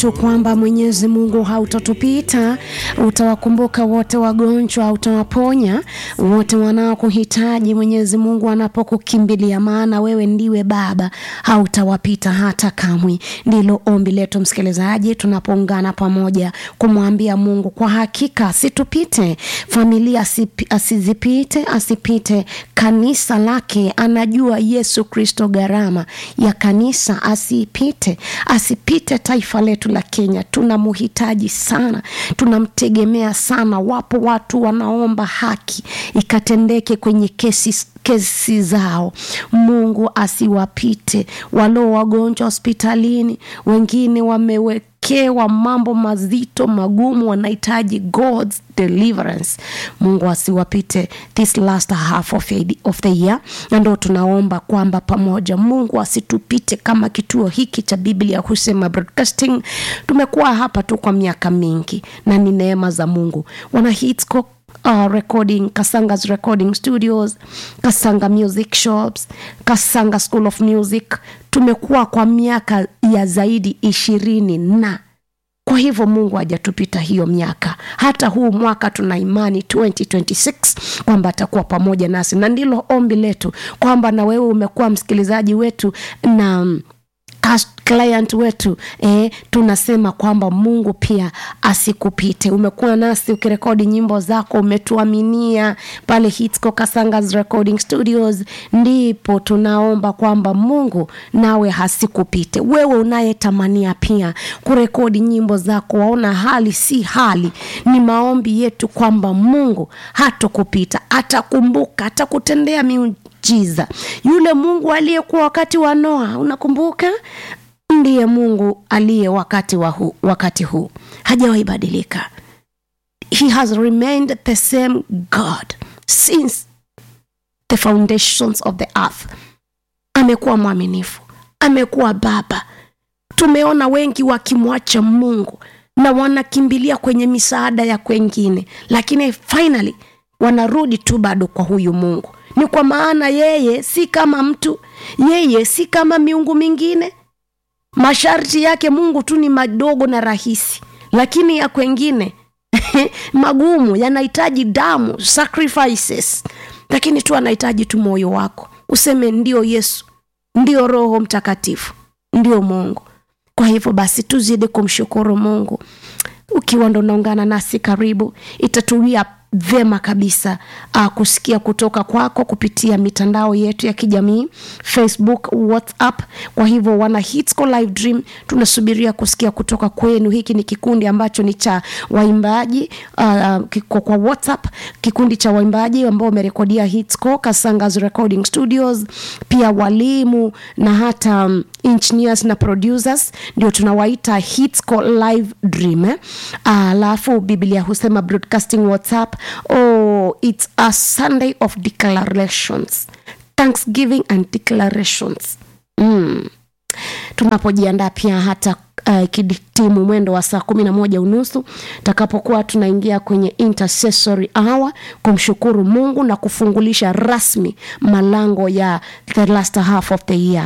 tu kwamba Mwenyezi Mungu hautatupita, utawakumbuka wote wagonjwa, utawaponya wote wanaokuhitaji. Mwenyezi Mungu anapokukimbilia, maana wewe ndiwe Baba, hautawapita hata kamwe. Ndilo ombi letu msikilizaji, tunapoungana pamoja kumwambia Mungu kwa hakika asitupite, familia asipi, asizipite, asipite kanisa lake. Anajua Yesu Kristo gharama ya kanisa, asipite, asipite taifa letu la Kenya. Tunamhitaji sana, tunamtegemea sana. Wapo watu wanaomba haki ikatendeke kwenye kesi kesi zao. Mungu asiwapite walio wagonjwa hospitalini, wengine wamewekewa mambo mazito magumu, wanahitaji God's deliverance. Mungu asiwapite this last half of, of the year, na ndo tunaomba kwamba pamoja Mungu asitupite kama kituo hiki cha Biblia Husema Broadcasting. Tumekuwa hapa tu kwa miaka mingi na ni neema za Mungu. Wana Hitsco Uh, recording Kasanga's recording studios, Kasanga music shops, Kasanga School of Music. Tumekuwa kwa miaka ya zaidi ishirini na kwa hivyo Mungu hajatupita hiyo miaka. Hata huu mwaka tuna imani 2026 kwamba atakuwa pamoja nasi, na ndilo ombi letu kwamba na wewe umekuwa msikilizaji wetu na client wetu eh, tunasema kwamba Mungu pia asikupite. Umekuwa nasi ukirekodi nyimbo zako, umetuaminia pale Hitsco Kasanga's Recording Studios, ndipo tunaomba kwamba Mungu nawe hasikupite. Wewe unayetamania pia kurekodi nyimbo zako, waona hali si hali, ni maombi yetu kwamba Mungu hatokupita, atakumbuka, atakutendea miujiza. Yule Mungu aliyekuwa wakati wa Noa, unakumbuka? ndiye Mungu aliye wakati wa hu, wakati huu hajawahi badilika. He has remained the same God since the foundations of the earth. Amekuwa mwaminifu, amekuwa baba. Tumeona wengi wakimwacha Mungu na wanakimbilia kwenye misaada ya kwengine, lakini finally wanarudi tu bado kwa huyu Mungu. Ni kwa maana yeye si kama mtu, yeye si kama miungu mingine masharti yake Mungu tu ni madogo na rahisi, lakini ya kwengine magumu, yanahitaji damu, sacrifices. Lakini tu anahitaji tu moyo wako useme ndio Yesu, ndio Roho Mtakatifu, ndio Mungu. Kwa hivyo basi tuzidi kumshukuru Mungu. Ukiwa ndo unaungana nasi, karibu, itatuwia vyema kabisa uh, kusikia kutoka kwako kupitia mitandao yetu ya kijamii Facebook, WhatsApp. Kwa hivyo wana Hitsco Live Dream, tunasubiria kusikia kutoka kwenu. Hiki ni kikundi ambacho ni cha waimbaji uh, kiko kwa WhatsApp, kikundi cha waimbaji ambao wamerekodia Hitsco Kasanga's Recording Studios, pia walimu na hata um, engineers na producers ndio tunawaita Hitsco Live Dream eh? Alafu uh, Biblia husema broadcasting WhatsApp Oh, it's a Sunday of declarations, thanksgiving and declarations. Mm. Tunapojiandaa pia hata uh, kiditimu mwendo wa saa kumi na moja unusu takapokuwa tunaingia kwenye intercessory hour kumshukuru Mungu na kufungulisha rasmi malango ya the last half of the year.